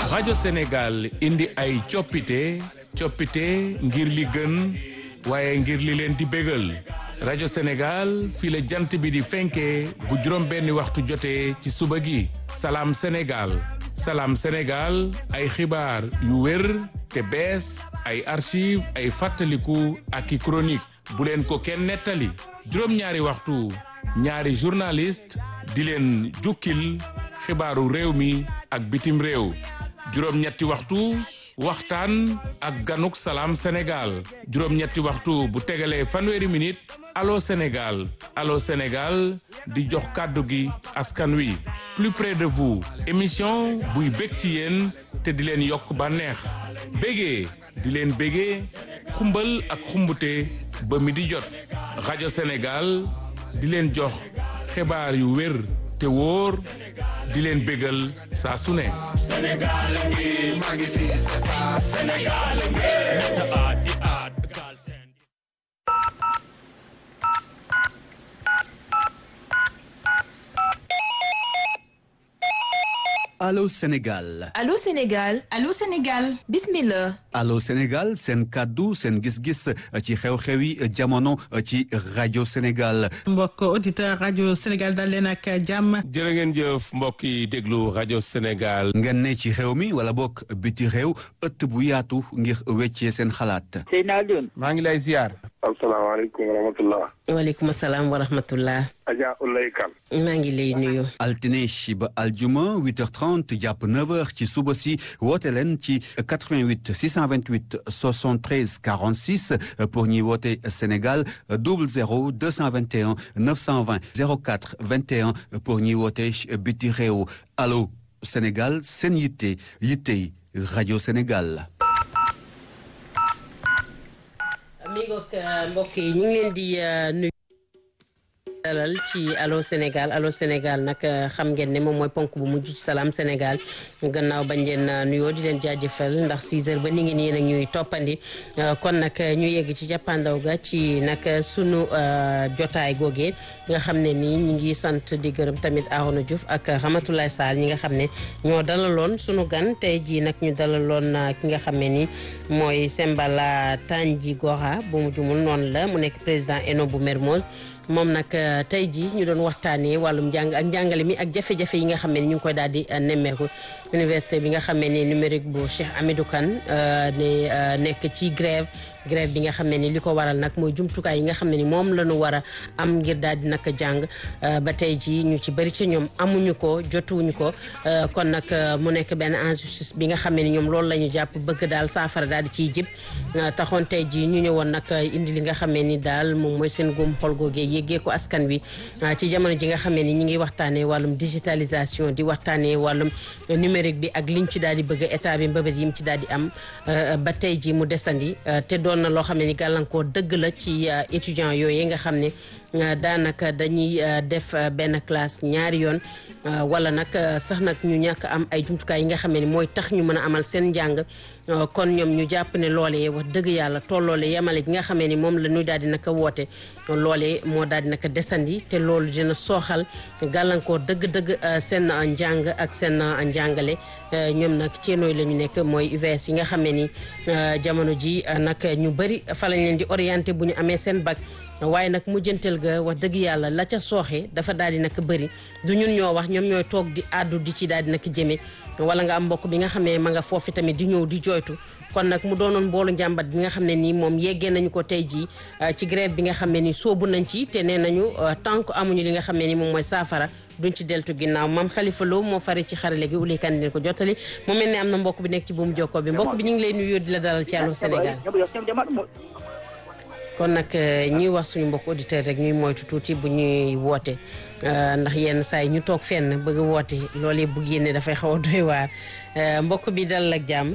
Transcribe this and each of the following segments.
rajo Sénégal indi ay coppite coppite ngir li gën waaye ngir li leen di bégal rajo Sénégal fii la jant bi di fenkee bu juróom benni waxtu jotee ci suba gi salaam Sénégal salaam Sénégal ay xibaar yu wér te bees ay archive ay fàttaliku ak i chronique bu leen ko kenn nettali juróom-ñaari waxtu ñaari journaliste di leen jukkil xibaaru réew mi ak bitim réew juróom-ñetti waxtu waxtaan ak ganuk salaam Sénégal juróom-ñetti waxtu bu tegalee fanweeri minute allo Sénégal allo Sénégal di jox kàddu gi askan wi plus près de vous émission buy bég ci yéen te di leen yokk bànneex bégee di leen bégee xumbal ak xumbute ba mi di jot rajo Sénégal di leen jox xibaar yu wér te wóor di leen bégal saa su ne Sénégal ngi maa ngi fi c'est ça Sénégal ngi Allô Sénégal Allô Sénégal Allô Sénégal bismillah Allô Sénégal seen kàddu seen gis-gis ci xew-xewi jamono ci rajo Sénégal mbokk auditeur rajo Sénégal dal leen ak jàmm jërë ngeen jëf mbokk yi déglu rajo Sénégal ngeen ne ci xew mi wala bokk biti réew ëtt bu yaatu ngir weccee seen xalaat Seydina Alioune maa ngi lay ziar asalaamaaleykum wa rahmatullah waaleykum salaam wa rahmatullah Adja Ulay Kan maa ngi lay nuyu altine ba aljuma 8h30 jàpp 9h ci suba si woote leen ci 88 628 73 46 pour ñi woote Sénégal 00 221 920 04 21 pour ñi woote biti réew allo Sénégal seen yitte yittey rajo Sénégal. mi ngoog mbokk yi ñu ngi leen di nuyu dalal ci Allô Sénégal Allô Sénégal nag xam ngeen ne moom mooy ponk bu mujj ci Salam Sénégal gannaaw bañ leen nuyoo di leen jaajëfal ndax 6 heures ba ni ngi nii nag ñuy toppandi kon nag ñu yegg ci jàppandaw ga ci nag sunu jotaay googee nga xam ne nii ñu ngi sant di gërëm tamit Arona Diouf ak Ramatoulaye Sall ñi nga xam ne ñoo dalaloon sunu gan tey jii nag ñu dalaloon ki nga xam ne ni mooy Sembala Tanji Gora bu mu jumul noonu la mu nekk président ENO bu Mermoz moom nag tey jii ñu doon waxtaanee wàllum njàng ak njàngale mi ak jafe-jafe yi nga xam ne ñu ngi koy daal di nemmeeku université bi nga xam ne numérique bu Cheikh Hamidou Kane ne nekk ci grève grève bi nga xam ne ni li ko waral nag mooy jumtukaay yi nga xam ne ni moom la ñu war a am ngir daal di nag jàng ba tey jii ñu ci bëri ci ñoom amuñu ko jotuwuñu ko kon nag mu nekk benn injustice bi nga xam ne ni ñoom loolu la ñu jàpp bëgg daal saafara daal di ciy jib taxoon tey jii ñu ñëwoon nag indi li nga xam ne ni daal moom mooy seen góom xol googee yéggee ko askan wi ci jamono ji nga xam ne ni ñu ngi waxtaanee wàllum digitalisation di waxtaanee wàllum numérique bi ak liñ ci daal di bëgg état bi mbëbët yi mu ci daal di am ba tey jii mu desandi te doon na loo xam ne ni gàllankoor dëgg la ci étudiants yooyu nga xam ne daanaka dañuy def benn classe ñaari yoon wala nag sax nag ñu ñàkk am ay jumtukaay yi nga xam ne ni mooy tax ñu mën a amal seen njàng kon ñoom ñu jàpp ne loolee wax dëgg yàlla tolloole yemale gi nga xamee ni moom la ñuy daal di naka woote loolee moo daal di naka desandi te loolu dina sooxal gàllankoor dëgg-dëgg seen njàng ak seen njàngale ñoom nag ceenooy la ñu nekk mooy UVS yi nga xamee ni jamono ji nag ñu bëri fa lañ leen di orienté bu ñu amee seen bac waaye nag mujjanteel ga wax dëgg yàlla la ca sooxe dafa daal di nag bëri du ñun ñoo wax ñoom ñooy toog di àddu di ci daal di nag jëme wala nga am mbokk bi nga xamee ma nga foofu tamit di ñëw di jooytu kon nag mu doonoon mboolu njàmbat bi nga xam ne nii moom yeggee nañu ko tey jii ci grève bi nga xam ne nii soobu nañ ci te nee nañu tant que amuñu li nga xam ne ni moom mooy saafara duñ ci deltu ginnaaw maam Khalifa Lo moo fare ci xarale gi uli kan dina ko jottali mu mel ne am na mbokk bi nekk ci buumu jokkoo bi mbokk bi ñu ngi lay nuyu di la dalal ci Allô Sénégal kon nag ñuy wax suñu mbokk auditeur rek ñuy moytu tuuti bu ñuy woote ndax yenn saa yi ñu toog fenn bëgg a woote loolee bu génne dafay xaw a doy waar mbokk bi dalal ak jàmm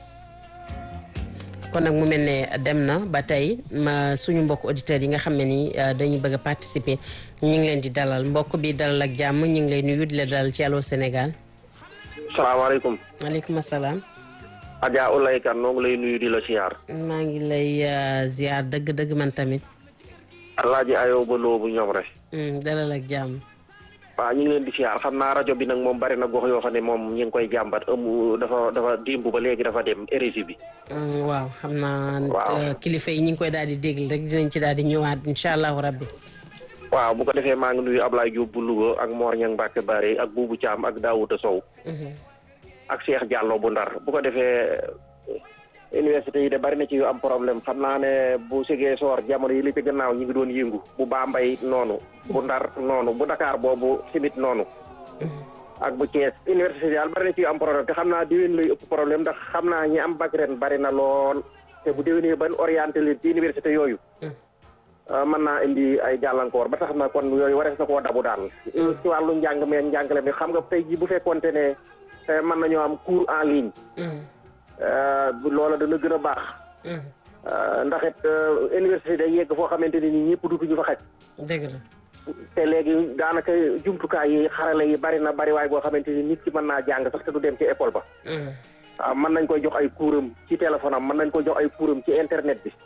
kon nag mu mel ne dem na ba tey ma suñu mbokk auditeurs yi nga xam ne ni dañuy bëgg a participer ñu ngi leen di dalal mbokk bi dalal ak jàmm ñu ngi lay nuyu di la dalal ci Allô Sénégal. salaamaaleykum. maaleykum salaam. Adja Ulay Kan noo ngi lay nuyu di la siyaar. maa ngi lay ziar dëgg-dëgg man tamit. Alaaji Ayo ba loo bu ñoom rek. dalal ak jàmm. waaw ñu ngi leen di siyaar xam naa rajo bi nag moom bari na gox yoo xam ne moom ñu ngi koy jàmbat ëmb dafa dafa dimb ba léegi dafa dem érégie bi. Mm, waaw xam naa Waaw. euh, kilifa yi ñu ngi koy daal di déglu rek dinañ ci daal di ñëwaat incha allahu rabbi waaw bu ko defee maa ngi nuyu Ablaye Diop bu Louga ak Mor Niang Mbacke Bari ak Boubou Thiam ak Daouda Sow. ak Cheikh Diallo bu Ndar bu ko defee université yi de bari na ci yu am problème xam naa ne bu sigee soor jamono yi li ci gannaaw ñi ngi doon yëngu bu Bambey noonu bu Ndar noonu bu Dakar boobu simit noonu ak bu Thiès université daal bari na ci yu am problème te xam naa déwén lay ëpp problème ndax xam naa ñi am bac ren bari na lool te bu déwénee ban orienté leen ci université yooyu Uh, mën naa indi ay gàllankoor ba tax na kon yooyu warees na koo dabu daal ci wàllu njàng me njàngale mi xam nga tey ji bu fekkonte ne eh, mën nañoo am cours en ligne uh, bu loola dana gën a baax Uh, ndax it uh, université day yegg foo xamante ne ni ñëpp dutuñu fa xaj dëgg la te léegi daanaka jumtukaay yi xarala yi bari na bari waay boo xamante ni nit ki mën naa jàng sax te du dem ci école ba waaw mën nañ koy jox ay kuuram ci téléphone am mën nañ koy jox ay kuuram ci internet bi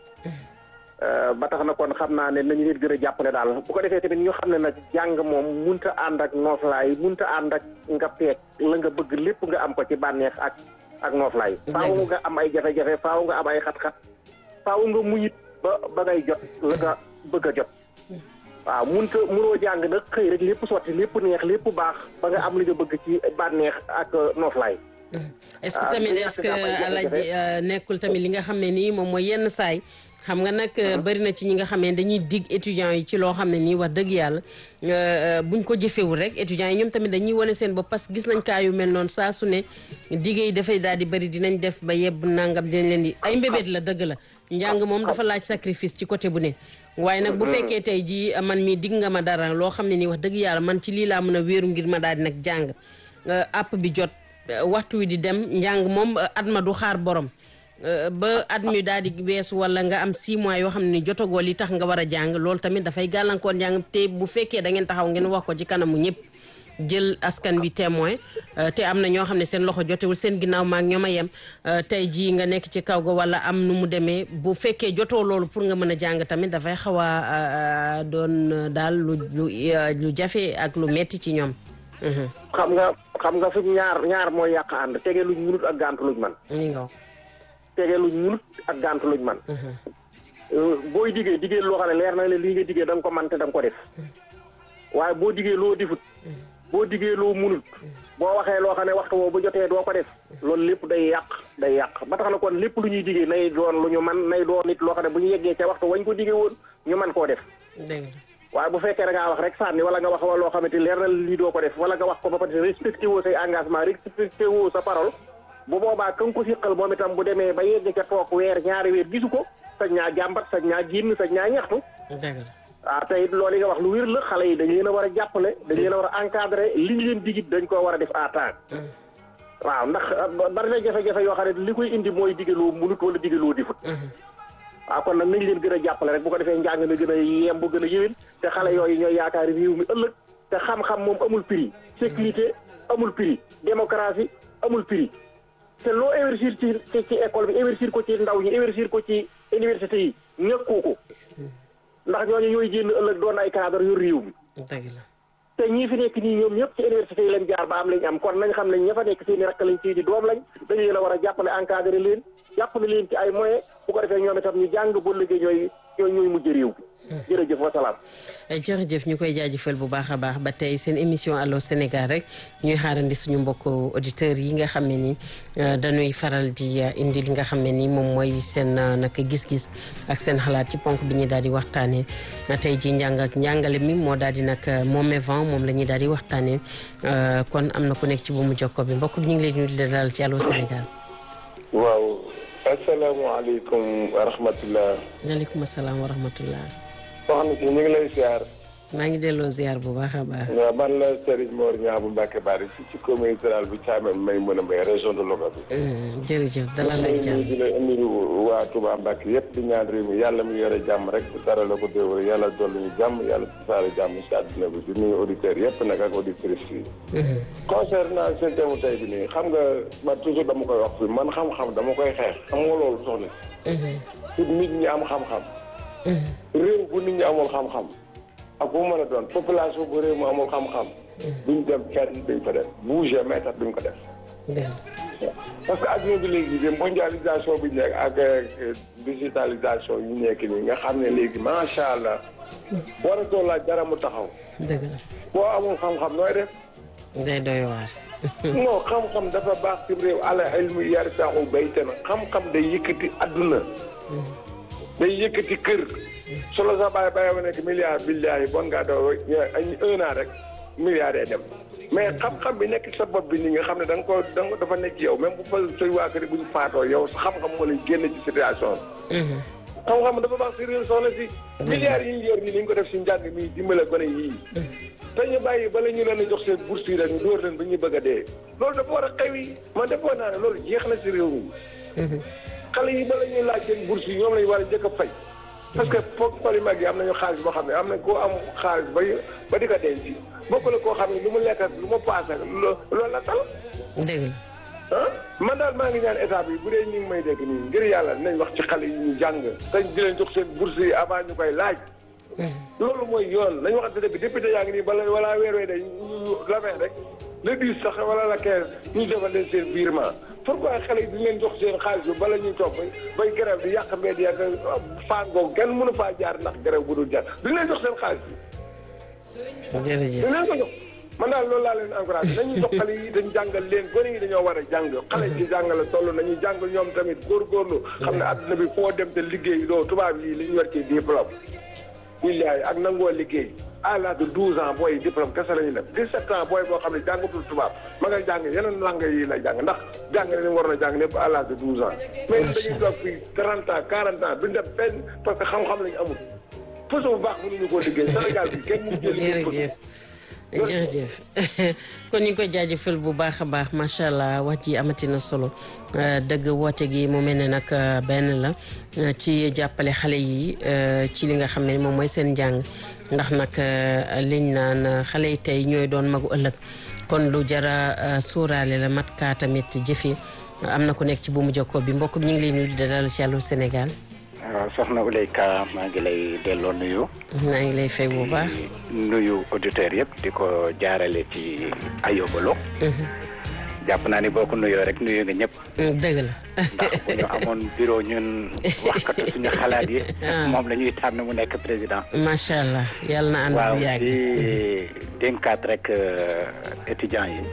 Euh, ba tax na kon xam naa ne nañu leen gën a jàppale daal bu ko defee tamit ñu xam ne nag jàng moom munta ànd ak nooflaay munta ànd ak nga peeg la nga bëgg lépp nga am ko ci bànneex ak ak nooflaay faaw nga am ay jafe-jafe faaw nga am ay xat-xat faaw nga muñit ba ba ngay jot la nga bëgg a jot waaw munta munoo jàng nag xëy rek lépp sotti lépp neex lépp baax ba nga am li nga bëgg ci bànneex ak nooflaay est-ce que Ah, tamit ñàkk est-ce que nga am ay jafe-jafe. alaji euh, nekkul tamit li nga xam ne nii moom mooy yenn saay xam nga nag euh, bari na ci ñi nga xam ne dañuy dig étudiants yi ci loo xam ne nii wax dëgg yàlla euh, euh, buñ ko jëfewul rek étudiants yi ñoom tamit dañuy wane seen bopp parce que gis nañ kaa yu mel noonu saa su ne dige yi dafay daal di bari dinañ def ba yebb nangam dinañ leen di ay mbébét la dëgg la njàng moom dafa laaj sacrifice ci côté bu ne waaye nag bu fekkee tey jii man mi dig nga ma dara loo xam ne nii wax dëgg yàlla man ci lii laa mën a wéeru ngir ma daal di nag jàng euh, app bi jot Uh, waxtu wi di dem njàng moom uh, at ma du xaar borom uh, ba at mi daal di weesu wala nga am 6 mois yoo xam ne ni jotagoo li tax nga war a jàng loolu tamit dafay gàllankoor njàng te bu fekkee da ngeen taxaw ngeen wax ko ci kanamu ñëpp jël askan bi témoin te am na ñoo xam ne seen loxo jotewul seen ginnaaw maag ñoom a yem tey jii nga nekk ci kaw ga wala am nu mu demee bu fekkee jotoo loolu pour nga mën a jàng tamit dafay xaw a doon daal lu lu lu jafe ak lu metti ci ñoom. xam nga xam nga fi ñaar ñaar mooy yàq ànd tege luñ munut ak gàntu luñ man ni nga tege luñ munut ak gàntu luñ man booy diggee diggee loo xam ne leer na le lii nga diggee da nga ko man te da nga ko def waaye boo diggee loo difut boo diggee loo munut boo waxee loo xam ne waxtu woo bu jotee doo ko def loolu lépp day yàq day yàq ba tax na kon lépp lu ñuy diggee nay doon lu ñu man nay doon nit loo xam ne bu ñu yeggee ca waxtu wañ ko diggee woon ñu man koo def dégg waaye bu fekkee da ngaa wax rek sànni wala nga wax wa loo xamante leer na lii doo ko def wala nga wax ko ba pare respecté woo say engagement respecté woo sa parole bu boobaa ka nga ko siqal moom itam bu demee ba yegg ca toog weer ñaari weer gisu ko sañ ñaa jàmbat sañ ñaa génn sañ ñaa ñaxtu dëgg la waaw te it loolu yi nga wax lu wér la xale yi dañ leen a war a jàppale dañ leen a war a encadré li ñu leen digit dañ koo war a def à temps waaw ndax bari na jafe-jafe yoo xam ne li koy indi mooy digaloo munut wala digaloo difut waaw kon nag nañ leen gën a jàppale rek bu ko defee njàng mi gën a yemb gën a yéwén te xale yooyu ñooy yaakaar réew mi ëllëg te xam-xam moom amul prix sécurité amul prix démocratie amul prix te loo investir ci ci ci école bi investir ko ci ndaw ñi investir ko ci université yi ñëkkoo ko ndax ñooñu ñooy génn ëllëg doon ay cadre yu réew mi dëgg la te ñii fi nekk nii ñoom ñëpp ci université yi lañ jaar ba am lañ am kon nañ xam ne ña fa nekk seeni rakk lañ seeni doom lañ dañu leen a war a jàppale encadré leen jàppale leen ci ay moyens bu ko defee ñoom itam ñu jàng ba liggéey ñooy ñooy ñooy mujj réew bi jërëjëf wa salaam jërëjëf ñu koy jaajëfal bu baax a baax ba tey seen émission Allô Sénégal rek ñuy xaarandi suñu mbokk auditeurs yi nga xam ne ni dañuy faral di indi li nga xam ne ni moom mooy seen naka gis-gis ak seen xalaat ci ponk bi ñuy daal di waxtaanee tey ji njàng ak njàngale mi moo daal di nag moome vent moom la ñuy daal di waxtaanee kon am na ku nekk ci bu mu jokko bi mbokk bi ñu ngi leen di dalal ci Allô Sénégal. waaw asalaamaaleykum wa rahmatulah. waaleykum salaam wa rahmatulah. soxna si ñu ngi lay ziar. maa ngi delloo ziar bu baax a baax. waaw man la Serigne Mor Niang bu Mbacke Bari ci ci commune rurale bu Thiamène may mën a mbay région de Louga bi. jërëjëf dalal ak jàmm di la nuyu waa Touba Mbacke yëpp di ñaan réew mi yàlla mu yore jàmm rek dara la ko déwér yàlla dolli ñu jàmm yàlla tasaare jàmm si àdduna bi di nuyu auditeurs yëpp nag ak auditrices yi. concernant seen thème tey bi nii xam nga man toujours dama koy wax fi man xam-xam dama koy xeex xam nga loolu soxna si. nit ñi am xam-xam. réew bu nit ñi amul xam-xam. ak bu mën a doon population bu réew mu amul xam-xam duñ dem fenn duñ ko def bouger mais tax duñ ko def dëgg parce que adduna bi léegi de mondialisation bi ñu nekk ak euh, digitalisation yi nekk nii nga xam ne léegi macha allah waratoo laaj dara mu taxaw dëgg la boo amul xam-xam nooy def day doy waar non xam-xam dafa baax ci réew ala ilmu yarfa'u baytan xam-xam day yëkkati adduna day yëkkati kër solo sa bàyyi bàyyi ma nekk milliard billahi bon ngaa doo ay un an rek milliard day dem mais xam-xam bi nekk sa bopp bi nii nga xam ne da nga ko da nga dafa nekk yow même bu fa say waa kër bu ñu faatoo yow sa xam-xam moo lay génn ci situation bi xam-xam dafa baax si réew soxna si milliards yi ñu yor nii ni ñu ko def si njàng mi dimbale gone yii te ñu bàyyi bala ñu leen a jox seen bourse yi rek ñu dóor leen ba ñu bëgg a dee loolu dafa war a xew yi man defoon naa ne loolu jeex na si réew mi xale yi bala ñuy laaj seen bourse yi ñoom lañu war a njëkk a fay parce que foog pali mag yi am nañu xaalis boo xam ne am na koo am xaalis ba ba di ko denc bokk la koo xam ne lu mu lekk ak lu mu paas ak lo- loolu la tal dëgg la ah man daal maa ngi ñaan état bi bu dee ñu ngi may dégg nii ngir yàlla nañ wax ci xale yi ñu jàng te di leen jox seen bourse yi avant ñu koy laaj loolu mooy yoon nañ waxante dëgg député yaa ngi nii bala wala weer wee day ñu la fin rek le dix sax wala la quinze ñu defal leen seen virement pourquoi xale yi duñ leen jox seen xaalis bi bala ñuy toog bay bay grève di yàq mbedd yàq faangoo kenn mënu faa jaar ndax grève bu dul jaar duñ leen jox seen xaalis bi jërëjëf duñ leen ko jox man daal loolu laa leen encouragé nañu jox xale yi dañ jàngal leen gone yi dañoo war a jàng xale yi ci jàngale toll nañuy jàng ñoom tamit góorgóorlu xam ne adduna bi foo dem te liggéey doo tubaab yi li ñu war ci diplôme billaay ak nangoo liggéey à l'âge de douze ans booy diplôme kese la ñu def dix-sept ans booy boo xam ne jàngatul tubaab ma ngay jàng yeneen langue yi lay jàng ndax jàng ne ni mu waroon a jàng lépp à l'âge de douze ans mais dañuy toog fii trente ans quarante ans duñ dem fenn parce que xam-xam lañu amul fësu bu baax mënuñu koo liggéey Sénégal bi kenn mu jël jërëjëf jërëjëf kon ñu ngi koy jaajëfal bu baax a baax macha allah wax ji amati na solo dëgg woote gi mu mel ne nag benn la ci jàppale xale yi ci li nga xam ne moom mooy seen njàng ndax nag liñ naan xale yi tey ñooy doon magu ëllëg kon lu jara suuraale la mat kaa tamit jëfe am na ku nekk ci buumu jokkoo bi mbokk bi ñu ngi lay nuyu di dalal ci Allô Sénégal waaw soxna Ouleyka maa ngi lay delloo nuyu. maa ngi lay fay bu baax. nuyu auditeurs yëpp di ko jaarale ci ayobalo. jàpp naa ni boo ko nuyoo rek nuyu nga ñëpp. dëgg la. ndax bu ñu amoon bureau ñun waxkatu suñu xalaat yi. moom la ñuy tànn mu nekk président. macha allah yàlla na ànd waaw bu yàgg. di dénkaat rek étudiants yi.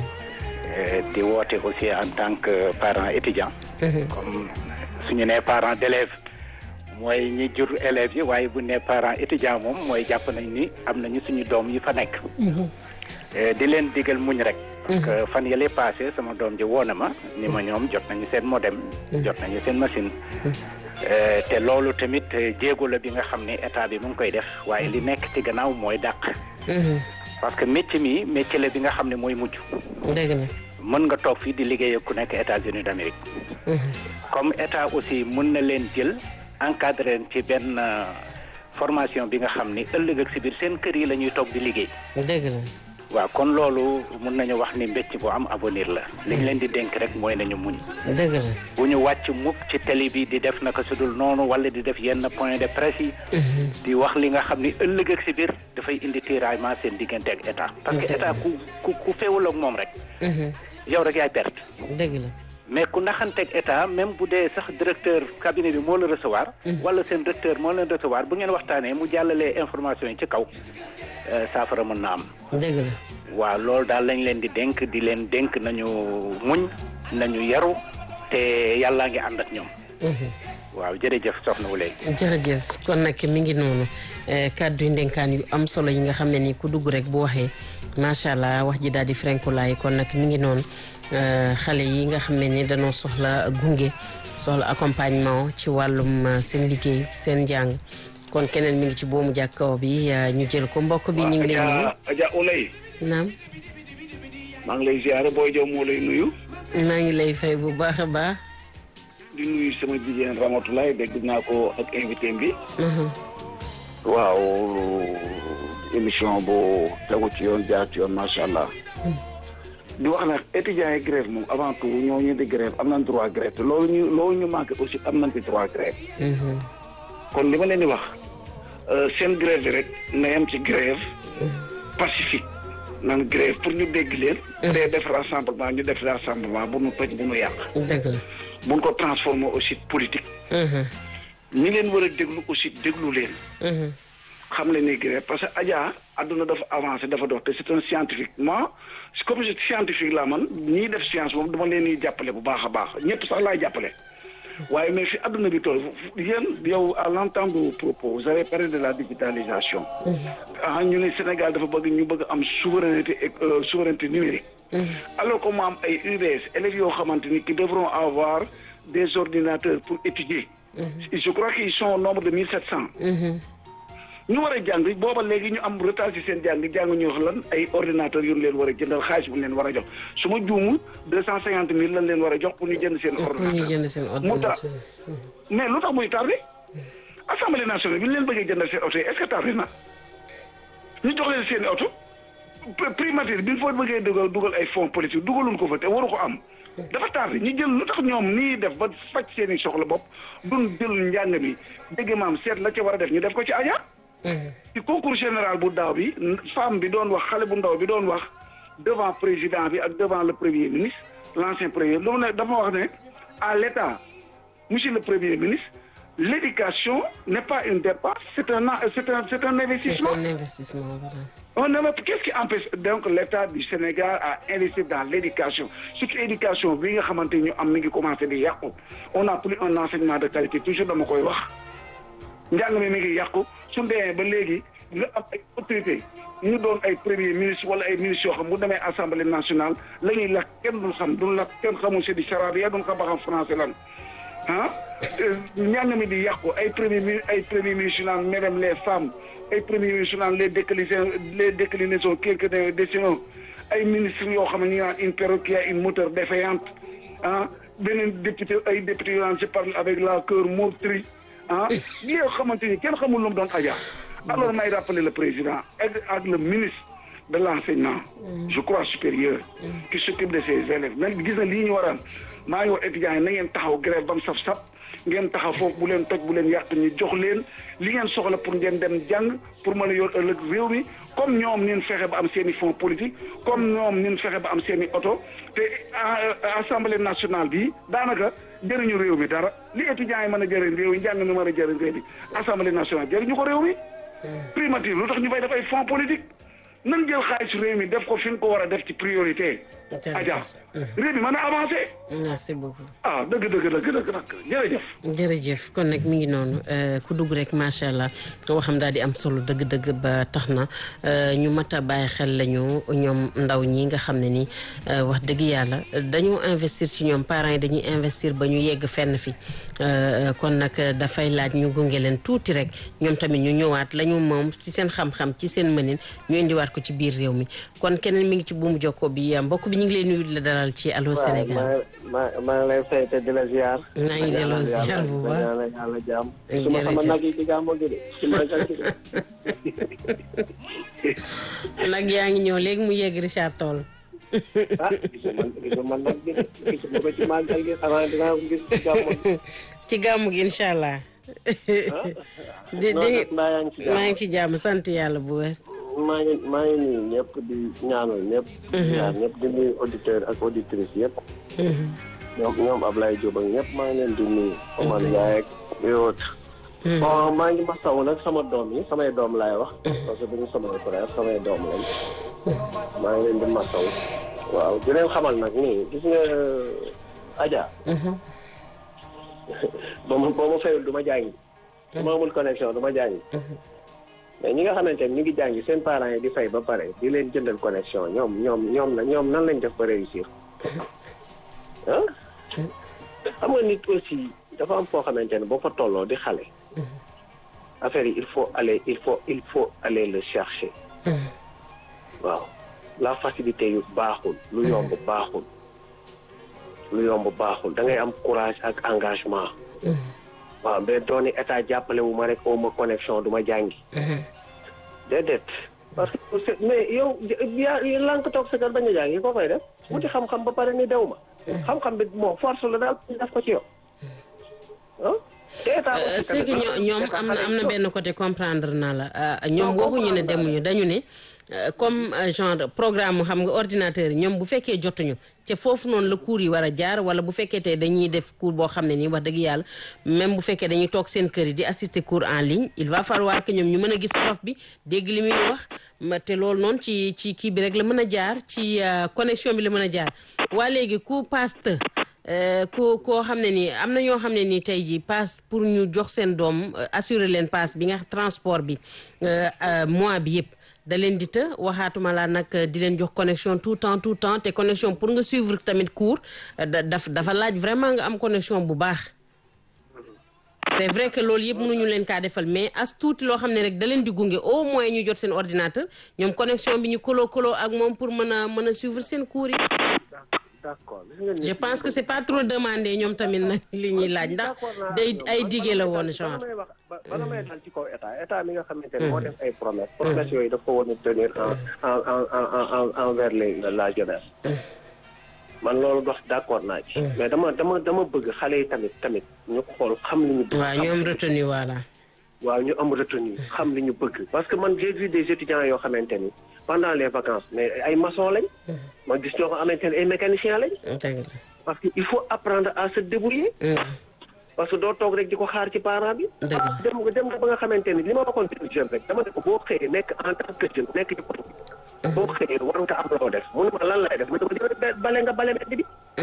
di woote aussi en tant que parent étudiant. comme suñu nee parent d'élève mooy ñi jur élèves yi waaye bu ne parent étudiant moom mooy jàpp nañ ni am nañu suñu doom yi fa nekk. di leen digal muñ rek. parce que fan yële passé sama doom ji woo na ma ni ma ñoom jot nañu seen modem. jot nañu seen machine. te loolu tamit jéego la bi nga xam ne état bi mu ngi koy def waaye li nekk ci gannaaw mooy dàq. parce que métier mi métier la bi nga xam ne mooy mujj. dëgg la. mën nga toog fii di liggéey ak ku nekk États-Unis d'Amérique. comme état aussi mën na leen jël encadré leen ci benn formation bi nga xam ni ëllëg ak si biir seen kër yi la ñuy toog di liggéey. dëgg la. waaw kon loolu mën nañu wax ni mbécc bu am avenir la. li ñu leen di dénk rek mooy nañu muñ. dëgg la. bu ñu wàcc mukk ci télé bi di def naka sudul noonu wala di def yenn point de presse yi. di wax li nga xam ni ëllëg ak si biir dafay indi tiraillement seen diggante ak état. parce que état ku ku ku feewul ak moom rek. yow rek yaay perte. dëgg la. mais ku naxanteeg état même bu dee sax directeur cabinet bi moo la recevoir. wala seen directeur moo leen recevoir bu ngeen waxtaanee mu jàllalee information yi ci kaw saafara mën na am. dëgg la. waaw loolu daal lañ leen di dénk di leen dénk nañu muñ nañu yaru te yàllaa ngi ànd ak ñoom. waaw jërëjëf soxna Wuley. jërëjëf kon nag mi ngi noonu kàddu yu ndenkaan yu am solo yi nga xam ne ni ku dugg rek bu waxee macha allah wax ji daal di frenkulaay kon nag mi ngi noonu xale yi nga xam ne ni dañoo soxla gunge soxla accompagnement ci wàllum seen liggéey seen njàng kon keneen mi ngi ci boomu jàkkaw bi ñu jël ko mbokk bi ñu ngi lay nuyu. Adja Ouley. naam. maa ngi lay ziare booy jow moo lay nuyu. maa ngi lay fay bu baax a baax. di nuyu sama jigéen Ramatoulaye dégg naa ko ak invité bi. waaw émission bu tegu ci yoon jaar ci yoon macha allah. di wax nag étudiants yi grève moom avant tout ñoo ñu di grève am nañ droit grève te loolu ñu loolu ñu manqué aussi am nañ ci droit grève. kon li ma leen di wax seen grève bi rek na yem ci grève pacifique nan grève pour ñu dégg leen. te def rassemblement ñu def rassemblement bu nu toj bu nu yàq. dëgg la. bu nu ko transformer aussi politique. ñi leen war a déglu aussi déglu leen. xam leen ni grève parce que Adja àdduna dafa avancé dafa dox te c'est un scientifique moi comme je scientifique laa man ñiy def science moom dama leen di jàppale bu baax a baax ñëpp sax laay jàppale. waaye mais fi àdduna bi toll yéen yow à l'entendre vos propos vous avez parlé de la digitalisation. ah ñu ne Sénégal dafa bëgg ñu bëgg am souveraineté souveraineté numérique. alors que mu am ay UBS élèves yoo xamante ni qui devront avoir des ordinateurs pour étudier. je crois qu'ils sont au nombre de mille sept cents. ñu war a jàng booba léegi ñu am retard ci seen jàng jàng ñu wax lan ay ordinateur yu ñu leen war a jëndal xaalis bu ñu leen war a jox su ma juumul deux cent cinquante mille lañ leen war a jox pour ñu jënd seen pour ñu jënd seen mu tax mais lu tax muy tardé assemblée nationale bi ñu leen bëggee jëndal seen oto yi est-ce que tardé na ñu jox leen seen i oto primature bi ñu fa bëggee dugal dugal ay fonds politique dugaluñ ko fa te waru ko am dafa tardé ñu jël lu tax ñoom nii def ba faj seen i soxla bopp duñ jël njàng mi dégg maam seet la ca war a def ñu def ko ci aja ci concours général bu daaw bi femme bi doon wax xale bu ndaw bi doon wax devant président bi ak devant le premier ministre l'ancien premier lu mu ne dafa wax ne à l'état monsieur le premier ministre l'éducation n'est pas une dépense c'est un c'est un c'est un investissement c'est un investissement on ne qu'est-ce qui empêche donc l'état du Sénégal à investir dans l'éducation surtout éducation bi nga xamante ñu am mi ngi commencé di yàqu on n'a plus un enseignement de qualité toujours dama koy wax njàng mi mi ngi yàqu su demee ba léegi nga am ay autorité ñu doon ay premier ministre wala ay ministres yoo xam bu demee assemblée nationale la ñuy lakk kenn duñ xam duñ lakk kenn xamul c'est du charabia duñ xam ba xam français lan ah njàng mi di yàqu ay premier mi ay premier ministre naan mesdames les femmes ay premier ministre naan les déclinaisons les déclinaisons quelques décisions ay ministres yoo xam ne ñu naan une perroque qui a une moteur défaillante ah beneen député ay député yoo naan je parle avec la cœur meurtri ah li yoo xamante ni kenn xamul lu mu doon aja alors may rappeler le président ak ak le ministre de l'enseignement je crois supérieur qui s'occupe de ses élèves même gis na lii ñu waraan maa ngi wax étudiants yi na ngeen taxaw grève ba mu saf sap ngeen taxaw foofu bu leen toj bu leen yàq ñu jox leen li ngeen soxla pour ngeen dem jàng pour mën a yor ëllëg réew mi comme ñoom nin fexe ba am seen i fonds politique comme ñoom nin fexe ba am seen i oto te assemblée nationale bi daanaka jëriñu réew mi dara li étudiants yi mën a jëriñ réew mi njàng mi mën a jëriñ réew mi assemblée nationale jëriñu ko réew mi primature lu tax ñu fay def ay fonds politique nan jël xaalis réew mi def ko fi nga ko war a def ci priorité aja réew mi mën a avancé merci beaucoup ah dëgg dëgg dëgg dëgg nag jërëjëf jërëjëf kon nag mi ngi noonu ku dugg rek macha allah waxam daal di am solo dëgg-dëgg ba tax na ñu mat a bàyyi xel lañu ñoom ndaw ñi nga xam ne ni wax dëgg yàlla dañoo investir ci ñoom parents yi dañuy investir ba ñu yegg fenn fi kon nag dafay laaj ñu gunge leen tuuti rek ñoom tamit ñu ñëwaat lañu moom ci seen xam-xam ci seen mënin ñu indiwaat ko ci biir réew mi kon keneen mi ngi ci buumu jokko bi mbokk bi ñu ngi leen nuyu di la dalal ci Allô Sénégal maa maa ngi lay fay te di la ziar. maa ngi delloo ziar bu baax yàlla yàlla jàmm. su ma sama nag yi ci gàmmu gi de ci màggal gi de. nag yaa ngi ñëw léegi mu yegg Richard Toll. ah gisuma gisuma nag gi de gisuma ko ci màggal gi xanaa dinaa ko gis ci gàmmu gi. ci gàmmu gi incha allah. di di maa ngi ci jàmm sant yàlla bu wér. maa ngi maa ngi nuyu ñëpp di ñaanal ñëpp. ñaan ñëpp di nuyu auditeur ak auditrice yëpp. ñoom ñoom Ablaye Diop ak ñëpp maa ngi leen di nuyu. Omar Ndiaye ak yoot. bon maa ngi masawu nag sama doom yi samay doom laay wax. parce que duñu samay frère samay doom lañ. maa ngi leen di masawu. waaw di leen xamal nag nii gis nga Adja. ba ma ba ma fayul du ma jàngi. su ma amul connexion du ma jàngi. mais ñi nga xamante ne ñu ngi jàngi seen parents yi di fay ba pare di leen jëndal connexion ñoom ñoom ñoom la ñoom nan lañ def ba réussir ah xam nga nit aussi dafa am foo xamante ne boo fa tolloo di xale affaire yi il faut aller il faut il faut aller le chercher waaw la facilité yu baaxul lu yomb baaxul lu yomb baaxul da ngay am courage ak engagement waaw mais dooni état jàppale wu ma rek au ma connexion du ma jàngi. déedéet parce que mais yow yaa lank toog sa kër bañ a jàngi ko fay def wuti xam-xam ba pare ni dew ma. xam-xam bi moom force la daal def ko ci yow ah. te état c'est que ñoom am na am na benn côté comprendre naa la ñoom waxuñu ne demuñu dañu ne comme genre programme xam nga ordinateur yi ñoom bu fekkee jotuñu te foofu noonu la cours yi war a jaar wala bu fekkee tey dañuy def cours boo xam ne nii wax dëgg yàlla même bu fekkee dañuy toog seen kër yi di assister cours en ligne il va falloir que ñoom ñu mën a gis prof bi dégg li muy wax ma te loolu noonu ci ci kii bi rek la mën a jaar ci connexion bi la mën a jaar waa léegi ku paste ku koo xam ne nii am na ñoo xam ne nii tey jii passe pour ñu jox seen doom assurer leen passe bi nga transport bi mois bi yëpp da leen di të waxaatuma laa nag di leen jox connexion tout temps tout temps te connexion pour nga suivre tamit cours daf dafa laaj vraiment nga am connexion bu baax c'est vrai que loolu yëpp mënuñu leen kaa defal mais as tuuti loo xam ne rek da leen di gunge au moins ñu jot seen ordinateur ñoom connexion bi ñu koloo koloo ak moom pour mën a mën a suivre seen cours yi d'accord je pense que c'est pas trop demandé ñoom tamit nag li ñuy laaj ndax day ay dige la woon genre may wax bala may dal ci kaw état état mi nga xamante ne moo def ay promesse promesse yooyu daf ko war a tenir en en en en envers les la jeunesse man loolu dox d'accord naa ci mais dama dama dama bëgg xale yi tamit tamit ñu xool xam li ñu bëgg waaw ñu am retenu voilà waaw ñu am retenu xam li ñu bëgg parce que man j'ai vu des étudiants yoo xamante ni pendant les vacances mais ay maçon lañ ma gis ñoo ko xamante ne ay mécaniciens lañ parce que il faut apprendre à se débrouiller parce que doo toog rek di ko xaar ci parent bi dem nga dem nga ba nga xamante ni li ma waxoon benn jeune rek dama ne ko boo xëyee nekk en tant que jeune nekk ci koñ bi boo xëyee war nga am loo def mu ne ma lan lay def ma ne ko bale nga bale mbedd bi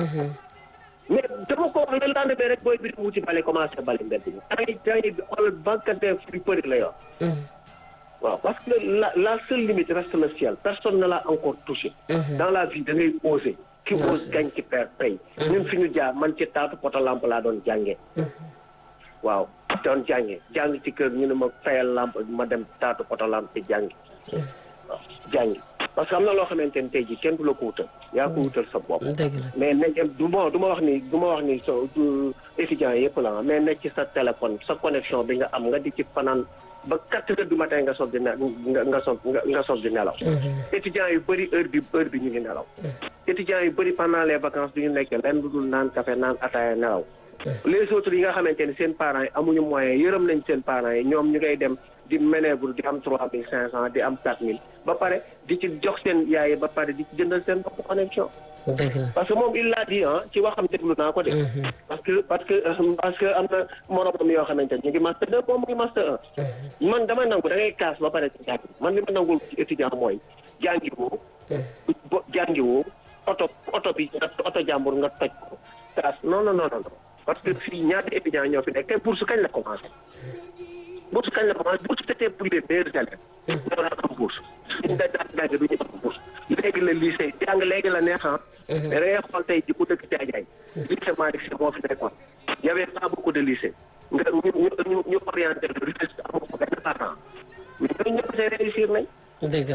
mais dama ko wax le lendemain rek booy bi di wuti bale commencé bale mbedd bi temps temps yi xoolal banquetin fu bëri la yor waaw parce que la la seule limite reste le ciel personne ne l'a encore touché dans la vie da ngay oser ki ose gañ ci per pay ñun fi ñu jaar man ci taatu poto lampe laa doon jàngee waaw doon jàngee jàng ci kër ñu ne ma fayal lampe ma dem taatu poto lampe ci jàngi waaw jàngi parce que am na loo xamante ni tey jii kenn du la ko wutal yaa ko wutal sa bopp mais nañ du ma du ma wax ni du ma wax ni so étudiants yëpp la mais nekk ci sa téléphone sa connexion bi nga am nga di ci fanaan ba quatre heures du matin nga soog di ne nga nga soog nga soog di nelaw étudiants yu bëri heure bi heure bi ñu ngi nelaw étudiants yu bëri pendant les vacances du ñu nekk lenn lu dul naan café naan ataaya nelaw les autres yi nga xamante ni seen parents yi amuñu moyen yërëm nañ seen parents yi ñoom ñu ngay dem di manœuvre di am trois mille cinq cent di am quatre mille ba pare di ci jox seen yaay ba pare di ci jëndal seen bopp connexion parce que moom il l'a dit ah ci waxam déglu naa ko de parce que parce que parce que am na moromam yoo xamante ni ñu ngi master deux moom mu ngi master un man dama nangu da ngay kaas ba pare ci jàng man li ma nangul ci étudiant mooy jàngi woo jàngi woo oto oto bi nga oto jàmbur nga toj ko kaas non non non non parce que fii ñaata étudiant ñoo fi nekk kay bourse kañ la commencé bourse kañ la commencé bourse c'était pour les meilleurs élèves ñoo daan am bourse suñ da daan jàng du ñu am bourse léegi la lycée jàng léegi la neexan mais da ngay xool tey ji ku dëkk Jaajaay lycée Malick Sy moo fi nekkoon y avait pas beaucoup de lycée nga ñu ñu ñu orienté le Rufisque amoo ko benn parent mais ñooñu ñëpp see réussir nañ dëgg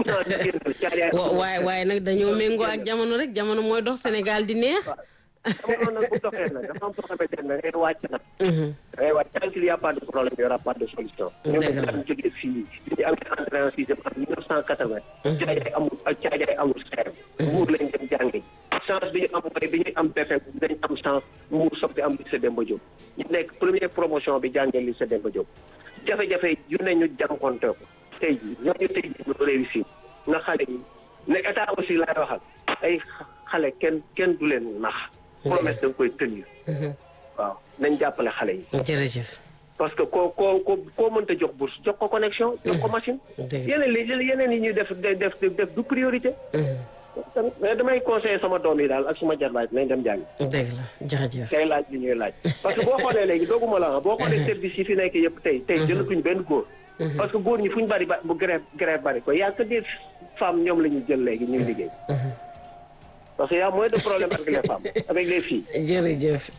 la waaye waaye nag dañoo méngoo ak jamono rek jamono mooy dox Sénégal di neex jamono nag bu doxee nag dafa am soo xamante ne da ngay wàcc nag da ngay wàcc tant qu'il y a pas de problème il y aura pas de solution ñoom dañ jógee fii ñu am entrée en sixième en mille neuf cent quatre-vingt caajaay amul caajaay amul seer mbuur lañ dem jàngi chance bi ñu am mooy bi ñuy am BFEM dañ am chance mbuur soog di am lycée Demba Diop ñu nekk première promotion bi jàngee lycée Demba Diop jafe-jafe yu ne ñu jànkonte ko tey ji ñooñu tey ji ñu réussir nga xale yi ne état aussi laay waxal ay xale kenn kenn du leen nax promesse da nga koy tenir waaw nañ jàppale xale yi jërëjëf parce que koo koo ko koo mënta jox bourse jox ko connexion jox ko machine yeneen li yeneen yi ñuy def def def du priorité mais damay conseiller sama doom yi daal ak suma jarbaay nañ dem jàngi dëgg la jërëjëf kay laaj li ñuy laaj parce que boo xoolee léegi dooguma la boo xoolee service yi fi nekk yëpp tey tey jëlatuñ benn góor parce que góor ñi fu ñu bari ba bu grève grève bari ko y a que des femmes ñoom la ñuy jël léegi ñuy liggéey parce que y a moins de problèmes avec les femmes avec les filles. jërëjëf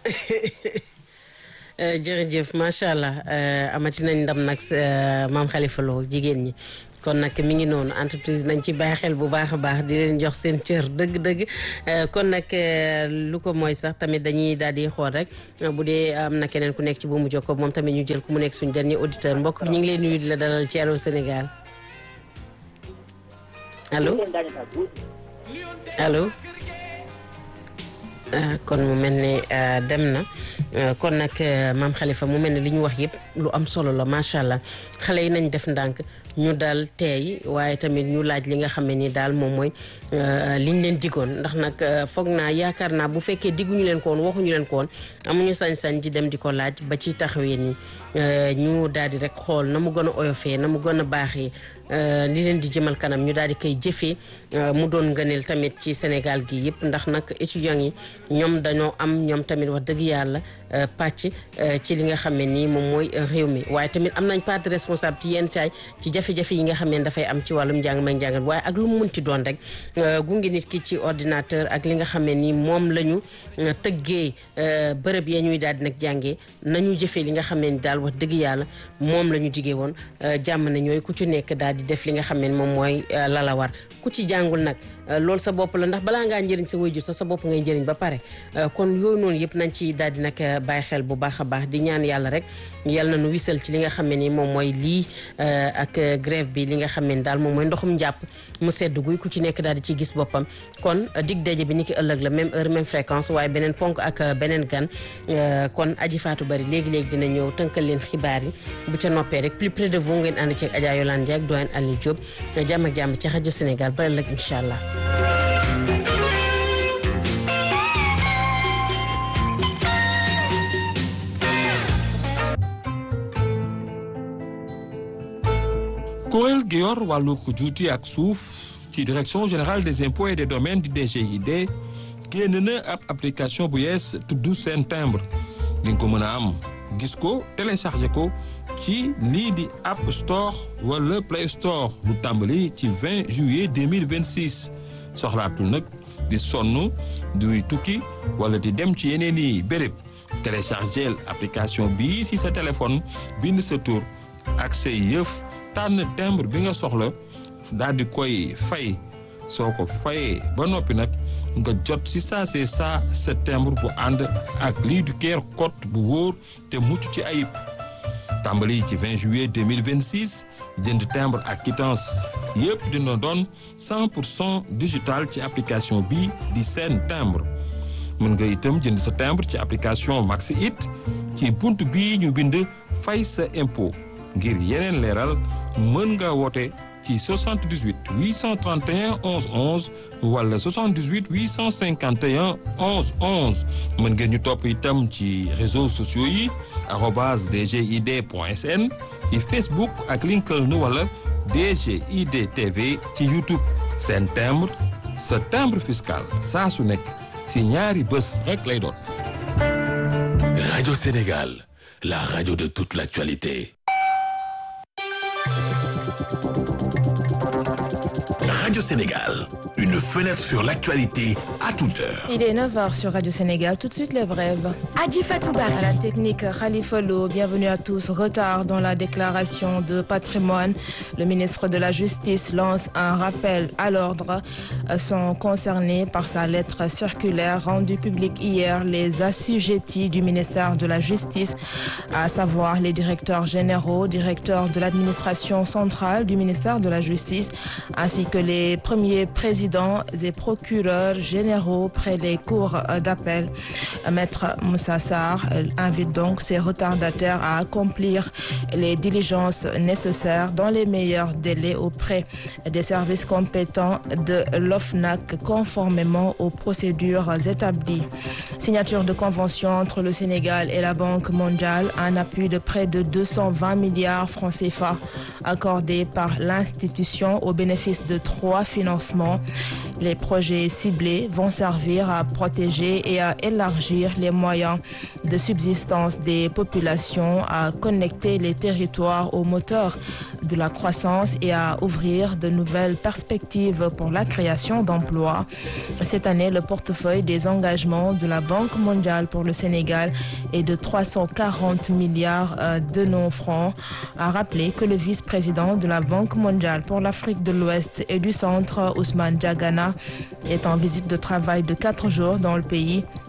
jërëjëf macha allah amati nañ ndam nag maam Khalifa Lo jigéen ñi kon nag mi ngi noonu entreprise nañ ci bàyyi xel bu baax a baax di leen jox seen cër dëgg-dëgg kon nag lu ko mooy sax tamit dañuy daal di xool rek bu dee am na keneen ku nekk ci buumu jokko moom tamit ñu jël ku mu nekk suñu dernier auditeur mbokk bi ñu ngi leen nuyu di la dalal ci Allô Sénégal allo allo kon mu mel ne dem na kon nag maam Khalifa mu mel ne li ñu wax yëpp lu am solo la macha allah xale yi nañ def ndànk ñu daal teey waaye tamit ñu laaj li nga xam ne ni daal moom mooy liñ leen digoon ndax nag foog naa yaakaar naa bu fekkee digguñu leen ko woon waxuñu leen ko woon amuñu sañ-sañ di dem di ko laaj ba ci taxawee ni ñu daal di rek xool na mu gën a oyofee na mu gën a baaxee li leen di jëmal kanam ñu daal di koy jëfee mu doon ngëneel tamit ci Sénégal gi yëpp ndax nag étudiants yi ñoom dañoo am ñoom tamit wax dëgg yàlla pàcc ci li nga xam ne nii moom mooy réew mi waaye tamit am nañ part de responsable ci yenn saay ci jafe-jafe yi nga xam ne dafay am ci wàllum njàng may njàngal waaye ak lu mu munti doon rek gunge nit ki ci ordinateur ak li nga xam ne nii moom la ñu tëggee bërëb ya ñuy daal di nag jàngee nañu jëfee li nga xam ne ni daal wax dëgg yàlla moom la ñu digee woon jàmm na ñooy ku ci nekk daal di def li nga xam ne moom mooy lala war ku ci jàngul nag loolu sa bopp la ndax balaa ngaa njëriñ sa waajur sax sa bopp ngay njëriñ ba pare kon yooyu noonu yëpp nañ ci daal di nag bàyyi xel bu baax a baax di ñaan yàlla rek yàlla na nu wisal ci li nga xam ne ni moom mooy lii ak grève bi li nga xam ne ni daal moom mooy ndoxum njàpp mu sedd guy ku ci nekk daal di ci gis boppam kon dig daje bi ni ki ëllëg la même heure même fréquence waaye beneen ponk ak beneen gan kon aji faatu bari léegi-léegi dina ñëw tënkal leen xibaar yi bu ca noppee rek plus près de vous ngeen ànd ci ak Adja Yolande Ndiaye ak doyen Aliou Diop jàmm ak jàmm ci rajo Sénégal ba ëllëg incha allah kuréel gi yor wàllu juuti ak suuf ci direction générale des impôts et des domaines di DGID génn na ab application bu yees tudd seen timbre di nga ko mën a am gis ko téléchargé ko ci lii di App Store wala Play Store lu tàmbali ci 20 juillet 2026 soxlaatul nag di sonn duy tukki wala di dem ci yeneen i béréb téléchargé application bii si sa téléphone bind sa tur ak say yëf tànn timbre bi nga soxla daal di koy fay soo ko fayee ba noppi nag nga jot si saa see saa sa timbre bu ànd ak lii du keer code bu wóor te mucc ci ayib tàmbali ci 20 juillet 2026 jënd timbre ak quittance yëpp dina doon 100 pour cent digital ci application bi di seen timbre mën nga itam jënd sa timbre ci application Maxi It ci bunt bii ñu bind fay sa impôt ngir yeneen leeral mën nga woote ci 78 831 11 11 wala 78 851 11 11 mën ngeen ñu topp itam ci réseaux sociaux yi arobase dgid point sn ci Facebook ak LinkedIn wala DGID TV ci YouTube seen timbre sa timbre fiscal saa su nekk si ñaari bés rek lay doon. Radio Sénégal, la radio de toute l'actualité. Radio Sénégal, une fenêtre sur l'actualité à toute heure. Il est 9h sur Radio Sénégal. Tout de suite, les brèves. Adi Fatouba. À la technique, Khalifa Lo, bienvenue à tous. Retard dans la déclaration de patrimoine. Le ministre de la Justice lance un rappel à l'ordre. Sont concernés par sa lettre circulaire rendue publique hier les assujettis du ministère de la Justice, à savoir les directeurs généraux, directeurs de l'administration centrale du ministère de la Justice, ainsi que les premiers présidents et procureurs généraux près des cours d'appel. Maître Moussa Sarr invite donc ces retardataires à accomplir les diligences nécessaires dans les meilleurs délais auprès des services compétents de l'OFNAC conformément aux procédures établies. Signature de convention entre le Sénégal et la Banque mondiale, un appui de près de 220 milliards francs CFA accordé par l'institution au bénéfice de trois financements. Les projets ciblés vont servir à protéger et à élargir les moyens de subsistance des populations, à connecter les territoires au moteur de la croissance et à ouvrir de nouvelles perspectives pour la création d'emplois. Cette année, le portefeuille des engagements de la Banque mondiale pour le Sénégal est de 340 milliards de non-francs. A rappelé que le vice-président de la Banque mondiale pour l'Afrique de l'Ouest et du Centre, Ousmane Diagana, est en visite de travail de quatre jours dans le pays.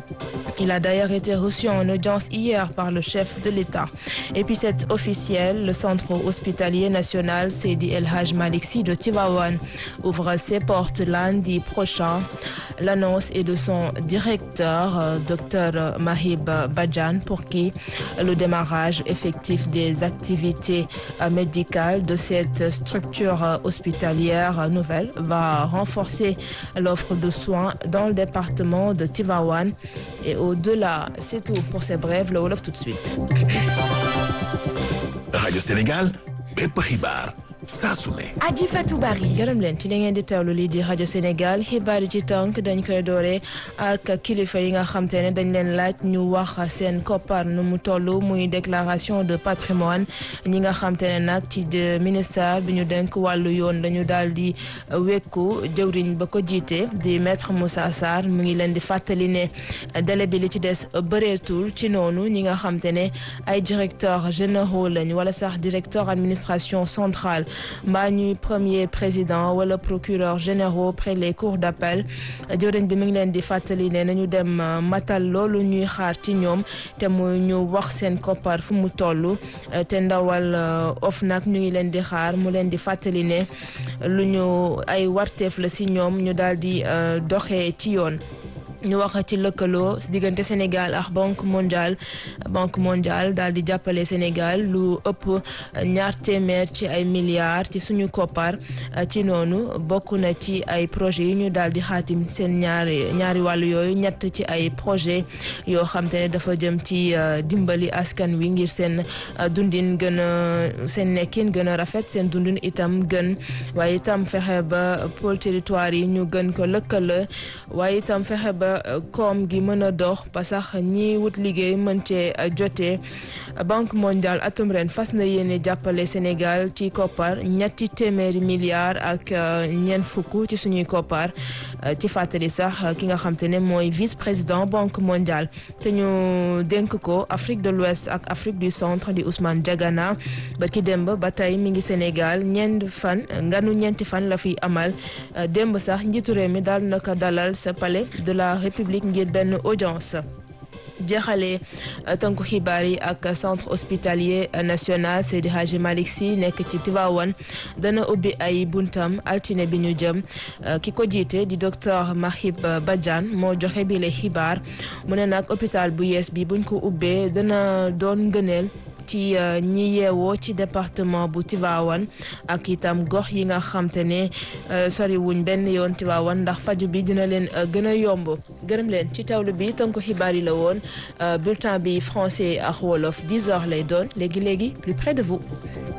Il a d'ailleurs été reçu en audience hier par le chef de l'État. Et puis c'est officiel, le centre hospitalier national Seydi El Hadj Malick Sy de Tivaouane ouvre ses portes lundi prochain. L'annonce est de son directeur, euh, Dr Mahib Badjan, pour qui le démarrage effectif des activités euh, médicales de cette structure euh, hospitalière nouvelle va renforcer l'offre de soins dans le département de Tivaouane. Et au-delà, c'est tout pour ces brèves. Le Wolof tout de suite. rajo Sénégal bépp xibaar saa su ne. Adji Fatou Bari. gërëm leen ci li ngeen di teewlu lii di rajo Sénégal xibaar yi ci tënk dañ koy doore ak kilifa yi nga xam te ne dañ leen laaj ñu wax seen koppar nu mu toll muy déclaration de patrimoine ñi nga xam te ne nag ci ministère bi ñu denk wàllu yoon dañu daal di wekku jëwriñ ba ko jiite di maître Moussa Sarr mu ngi leen di fàttali ne délai bi li ci des bëreetul ci noonu ñi nga xam te ne ay directeurs généraux lañ wala sax directeur administration centrale. mbaa ñuy premier président wala procureur généraux près les cours d'appel jëwriñ bi mi ngi leen di fàttali ne nañu dem matal loolu ñuy xaar ci ñoom te mu ñu wax seen koppar fu mu toll te ndawal OFNAC ñu ngi leen di xaar mu leen di fàttali ne lu ñu ay warteef la si ñoom ñu daal di doxee ci yoon ñu wax ci lëkkaloo diggante Sénégal ak banque mondiale banque mondiale daal di jàppale Sénégal lu ëpp ñaar téeméer ci ay milliards ci suñu koppar ci noonu bokk na ci ay projets yi ñu daal di xaatim seen ñaari ñaari wàllu yooyu ñett ci ay projet yoo xam te ne dafa jëm ci dimbali askan wi ngir seen dundin gën a seen nekkin gën a rafet seen dundin itam gën waaye itam fexe ba pôle territoire yi ñu gën ko lëkkale waaye itam fexe ba koom gi mën a dox ba sax ñi wut liggéey mën cee jotee banque mondiale atum ren fas na yéene jàppale Sénégal ci koppar ñetti téeméeri milliards ak ñeent fukk ci suñuy koppar ci fàttali sax ki nga xam te ne mooy vice président banque mondiale te ñu dénk ko Afrique de l'Ouest ak Afrique du Centre di Ousmane Diagana ba ki démb ba tey mi ngi Sénégal ñeent fan nganu ñeenti fan la fiy amal démb sax njiitu réew mi daal naka dalal sa palais de la République ngir benn audience jeexalee tënku xibaar yi ak centre hospitalier national Seydi Hadji Malick Sy nekk ci Tivaouane dana ubbi ay buntam altine bi ñu jëm ki ko jiite di docteur Mahib Badiane moo joxe bi le xibaar mu ne nag hôpital bu yees bi buñ ko ubbee dana doon ngëneel ci ñi yeewoo ci département bu Tivaouane ak itam gox yi nga xam te ne sori wuñ benn yoon Tivaouane ndax faju bi dina leen gën a yomb gërëm leen ci tawlu bi tënk xibaar yi la woon bulletin bi français ak wolof 10 heures lay doon léegi léegi plus près de vous.